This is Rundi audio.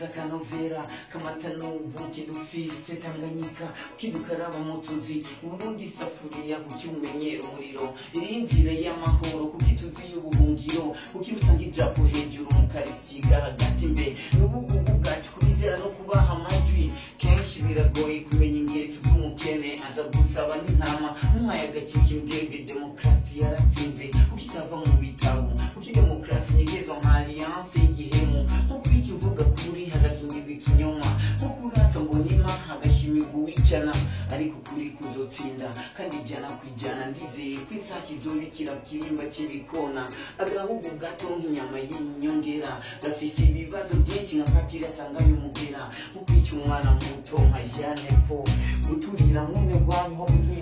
ufise akanovera kamata n'ubuki dufise tanganyika ukidukaraba mutuzi uburundi isafuriya kuki umenyera umuriro iri nzira y'amahoro kuki tuzi y'ubuhungiro kuki usanga idrapo hejuru mukarisiga hagati mbe n'ubugugu bwacu kubizera no kubaha amajwi kenshi biragoye kumenya ingeso z'umukene aza gusaba n'intama muhaye agacika imbwebwe demokarasi yaratsinze kuko itava mu bitabo kuko demokarasi nyegezwa nka alliance y'igihemu nko kwikivuga kuri hagakingirwa ikinyoma nko kurasa mbonima hagashimirwa uwicana ariko kuri kuzotsinda kandi ijana ku ijana ndizeye ko isake izobikira kirimba kibikona agahugu gato nk'inyama y'inyongera gafise ibibazo byinshi nka patiri asanganye umugera nko kwica umwana muto nka jeanne po guturira nk'une rwanyu nko